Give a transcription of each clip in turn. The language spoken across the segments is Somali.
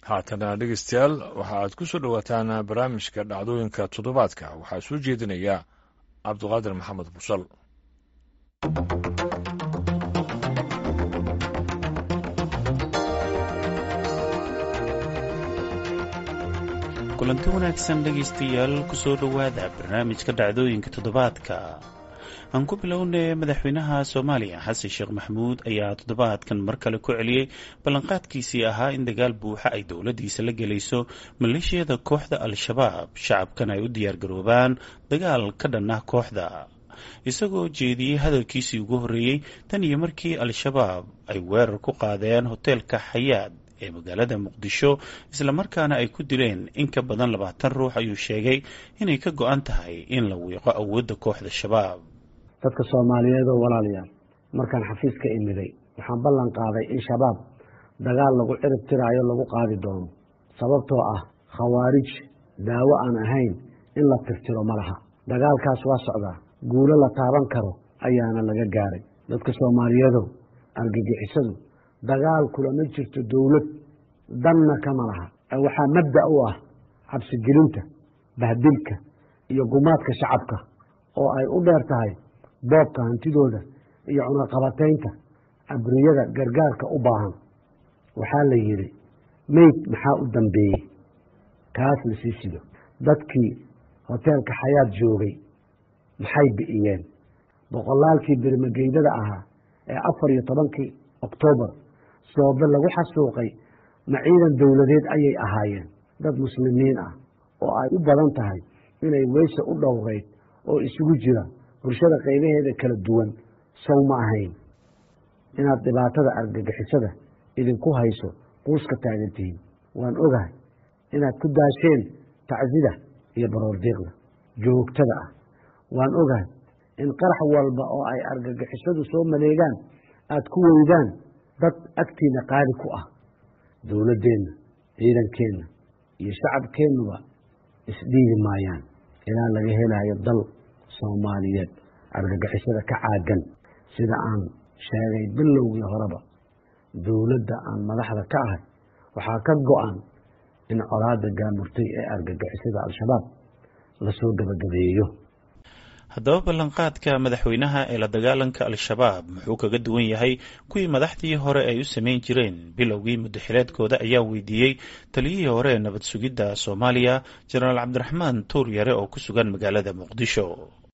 haatana dhegeystayaal waxa aad ku soo dhowaataan barnaamijka dhacdooyinka toddobaadka waxaa soo jeedinaya cabduqaadir maxamed busal kulanti wanaagsan dhegaystayaal kusoo dhowaada barnaamijka dhacdooyinka toddobaadka aan ku bilownay madaxweynaha soomaaliya xasan sheekh maxamuud ayaa toddobaadkan mar kale ku celiyey ballanqaadkiisii ahaa in dagaal buuxa ay dowladdiisa la gelayso maleeshiyada kooxda al-shabaab shacabkan ay u diyaargaroobaan dagaal ka dhan ah kooxda isagoo jeediyey hadalkiisii ugu horreeyey tan iyo markii al-shabaab ay weerar ku qaadeen hoteelka xayaad ee magaalada muqdisho islamarkaana ay ku dileen in ka badan labaatan ruux ayuu sheegay inay ka go-an tahay in la wiiqo awoodda kooxda shabaab dadka soomaaliyeed oo walaalayaal markaan xafiiska imiday waxaan ballan qaaday in shabaab dagaal lagu cirib tiraayo lagu qaadi doono sababtoo ah khawaarij daawo aan ahayn in la tirtiro ma laha dagaalkaas waa socdaa guulo la taaban karo ayaana laga gaaray dadka soomaaliyeedow argagixisadu dagaal kulama jirto dowlad danna kama laha waxaa mabda u ah cabsigelinta bahdilka iyo gumaadka shacabka oo ay u dheer tahay boobka hantidooda iyo cunaqabataynta abriyada gargaarka u baahan waxaa la yidhi meyd maxaa u dambeeyey kaas la sii sido dadkii hoteelka xayaad joogay maxay bi'iyeen boqolaalkii birmageydada ahaa ee afar iyo tobankii oktoobar soobe lagu xasuuqay ma ciidan dowladeed ayay ahaayeen dad muslimiin ah oo ay u badan tahay inay weyse u dhowreyd oo isugu jira bulshada qaybaheeda kala duwan sow ma ahayn inaad dhibaatada argagixisada idinku hayso quuska taagantihiin waan ogahay inaad ku daasheen tacsida iyo baroordiiqda joogtada ah waan ogahay in qarax walba oo ay argagixisadu soo maleegaan aad ku weydaan dad agtiina qaali ku ah dowladdeenna ciidankeenna iyo shacabkeennuba isdhiigi maayaan ilaa laga helayo dal soomaaliyeed argagixisada ka caagan sida aan sheegay bilowgii horeba dowladda aan madaxda ka ahay waxaa ka go-an in colaada gaamurtay ee argagixisada al-shabaab lasoo gabagabeeyo haddaba ballanqaadka madaxweynaha ee la dagaalanka al-shabaab muxuu kaga duwan yahay kuwii madaxdii hore ay u samayn jireen bilowgii muddaxileedkooda ayaa weydiiyey taliyihii hore ee nabad sugidda soomaaliya jenaraal cabdiraxmaan tuur yare oo ku sugan magaalada muqdisho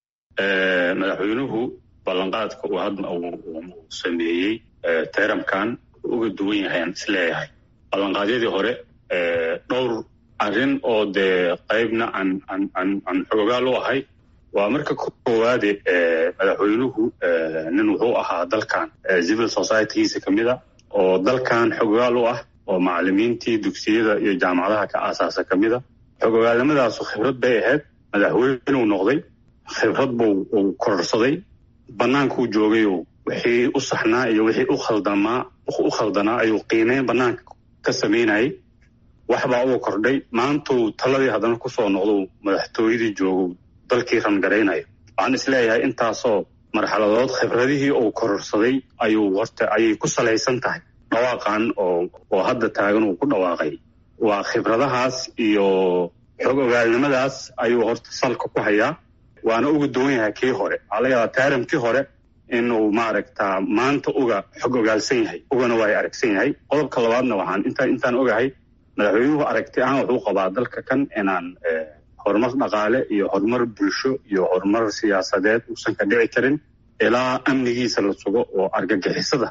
madaxweynuhu ballanqaadka uu hadda uu sameeyey tayramkan uga duwan yahayaan isleeyahay ballanqaadyadii hore dhowr arrin oo dee qaybna aan aan aan aan xoogaal u ahay waa marka koowaade madaxweynuhu nin wuxuu ahaa dalkan civil societygiisa ka mid a oo dalkan xogogaal u ah oo macalimiintii dugsiyada iyo jaamacadaha ka aasaasa ka mid a xogogaalnimadaasu khibrad bay ahayd madaxweynuu noqday khibrad buu uu kororsaday bannaankuu joogayoo wixii u saxnaa iyo wixii u khaldamaa u khaldanaa ayuu qiimeyn bannaanka ka samaynayay waxbaa uu kordhay maantuu taladii haddana kusoo noqdou madaxtooyadii joogo dalkii rangaraynayo waxaan isleeyahay intaasoo marxaladood khibradihii uu kororsaday ayuu horta ayay ku salaysan tahay dhawaaqan oo oo hadda taagan uu ku dhawaaqay waa khibradahaas iyo xog ogaalnimadaas ayuu horta salka ku hayaa waana uga duwan yahay kii hore waxaa laga yaabaa taaramkii hore inuu maaragtaa maanta uga xog ogaalsan yahay ugana waa aragsan yahay qodobka labaadna waxaan inta intaan ogahay madaxweynuhu aragti ahaan wuxuu qabaa dalka kan inaan horumar dhaqaale iyo horumar bulsho iyo horumar siyaasadeed uusan ka dhici karin ilaa amnigiisa la sugo oo argagixisada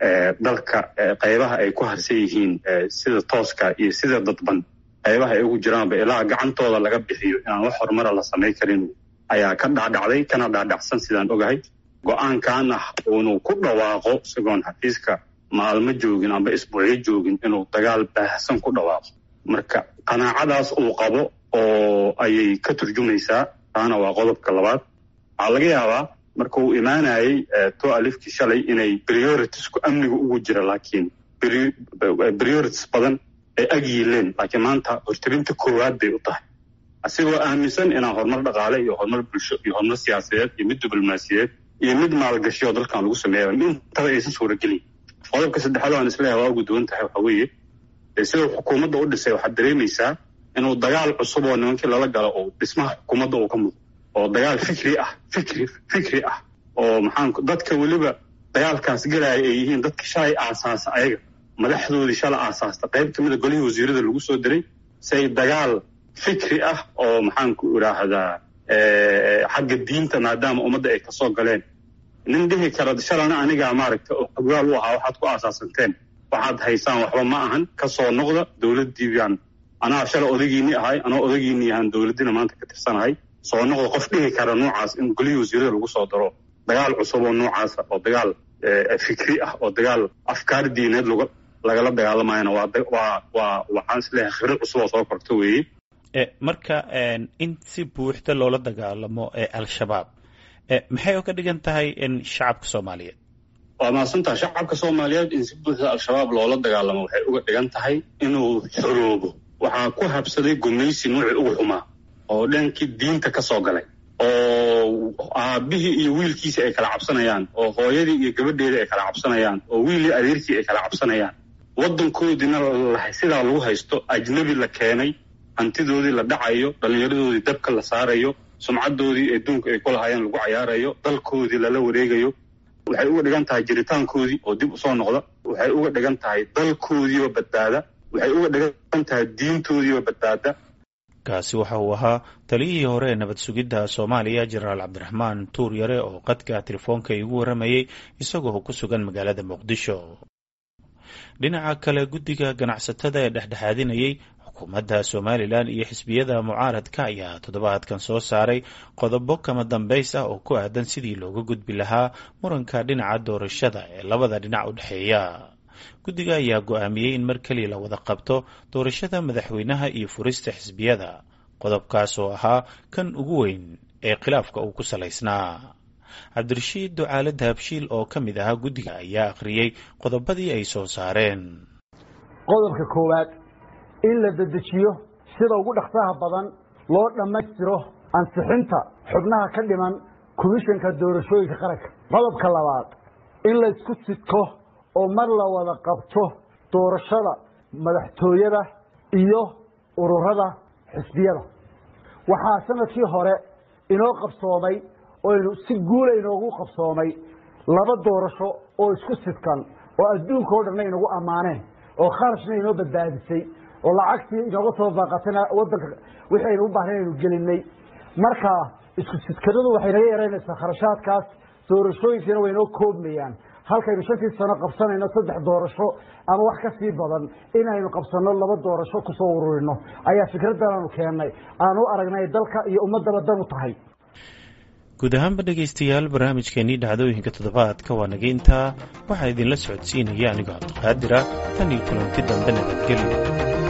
dalka qaybaha ay ku harsan yihiin sida tooska iyo sida dadban qaybaha ay ugu jiraanba ilaa gacantooda laga bixiyo inaan wax horumara la samayn karin ayaa ka dhacdhacday kana dhacdhacsan sidaan ogahay go-aankan ah uunu ku dhawaaqo isagoon xafiiska maalmo joogin amba isbuucyo joogin inuu dagaal baahsan ku dhawaaqo marka qanaacadaas uu qabo oo ayay ka turjumaysaa taana waa qodobka labaad waxaa laga yaabaa marka uu imaanayey to alifkii shalay inay prioritisku amnigu ugu jira laakiin priorities badan ay ag yiileen laakiin maanta hortirinta koowaad bay u tahay asigoo aaminsan inaan horumar dhaqaale iyo horumar bulsho iyo horumar siyaasadeed iyo mid diblomaasiyeed iyo mid maalgashioo dalkan lagu sameeya intaba aysan suuragelin qodobka saddexaad aan isleeyahay waa ugu duwan tahay waxa weeye sida xukuumadda u dhisay waxaad dareemaysaa inuu dagaal cusub oo nimankii lala galo oo dhismaha xukuumadda uu ka muuqdo oo dagaal fikri ah fikri fikri ah oo maxaan dadka weliba dagaalkaas galaya ay yihiin dadka shalay aasaasa ayaga madaxdoodii shalay aasaasta qayb ka mid a golihii wasiirada lagu soo diray say dagaal fikri ah oo maxaan ku idhaahdaa xagga diinta maadaama ummadda ay kasoo galeen nin dhihi kara shalana anigaa maaragta oo xoggaal u ahaa waxaad ku aasaasanteen waxaad haysaan waxba ma ahan kasoo noqda dowladdii baan anaa shalay odagiinii ahay anoo odagiinii ahaan dowladdiina maanta ka tirsanahay soo noqda qof dhihi kara noocaas in golihii wasiirada lagu soo daro dagaal cusub oo noocaasa oo dagaal fikri ah oo dagaal afkaar diineed lg lagala dagaalamayana waa waa waxaan isleeyahay khibrad cusub oo soo korta weeye marka in si buuxda loola dagaalamo al-shabaab maxay oo ka dhigan tahay shacabka soomaaliyeed waa mahadsantaha shacabka soomaaliyeed in si buuxda al-shabaab loola dagaalamo waxay uga dhigan tahay inuu xoroobo waxaa ku habsaday gumaysi nuuci ugu xumaa oo dhankii diinta ka soo galay oo aabihii iyo wiilkiisii ay kala cabsanayaan oo hooyadii iyo gabadheedii ay kala cabsanayaan oo wiilii adeerkii ay kala cabsanayaan waddankoodiina sidaa lagu haysto ajnebi la keenay hantidoodii la dhacayo dhallinyaradoodii dabka la saarayo sumcaddoodii adduunka ay ku lahaayeen lagu cayaarayo dalkoodii lala wareegayo waxay uga dhigan tahay jiritaankoodii oo dib usoo noqda waxay uga dhigan tahay dalkoodiioo badbaada waxay uga dhigan tahay diintoodiioo badbaada kaasi waxa uu ahaa taliyihii hore ee nabad sugidda soomaaliya jenaraal cabdiraxmaan tuur yare oo qadka telefoonka igu warramayey isagoo ku sugan magaalada muqdisho dhinaca kale guddiga ganacsatada ee dhexdhexaadinayey xukuumadda somalilan iyo xisbiyada mucaaradka ayaa toddobaadkan soo saaray qodobo kama dambays ah oo ku aadan sidii looga gudbi lahaa muranka dhinaca doorashada ee labada dhinac u dhexeeya guddiga ayaa go-aamiyey in mar keliya la wada qabto doorashada madaxweynaha iyo furista xisbiyada qodobkaas oo ahaa kan ugu weyn ee khilaafka uu ku salaysnaa cabdirashiid ducaale dahabshiil oo ka mid ahaa guddiga ayaa akhriyey qodobadii ay soo saareen qodobka koowaad in la dedejiyo sida ugu dhaqsaha badan loo dhammaystiro ansixinta xubnaha ka dhiman komishanka doorashooyinka qaranka qodobka labaad in laysku sidko oo mar la wada qabto doorashada madaxtooyada iyo ururada xisbiyada waxaa sanadkii hore inoo qabsoomay oynu si guula inoogu qabsoomay laba doorasho oo isku sidkan oo adduunka o dhanna inagu ammaaneen oo kharashna inoo badbaadisay oo lacagtii inooga soo baaqatayna wadanka wixii aynu u baahnayn aynu gelinay marka isku sidkanadu waxay naga yaraynaysaa kharashaadkaas doorashooyinkiina way inoo koobmayaan halkaynu shantii sano qabsanayno saddex doorasho ama wax ka sii badan inaynu qabsanno laba doorasho kusoo ururino ayaa fikraddan aanu keennay aanu aragnay dalka iyo ummaddaba dan u tahay guud ahaanba dhegaystayaal barnaamijkeenii dhacdooyinka toddobaadka waa naga intaa waxaa idinla socodsiinaya anigoo cabdiqaadira tan iyo kulanti dambe nabadgelyo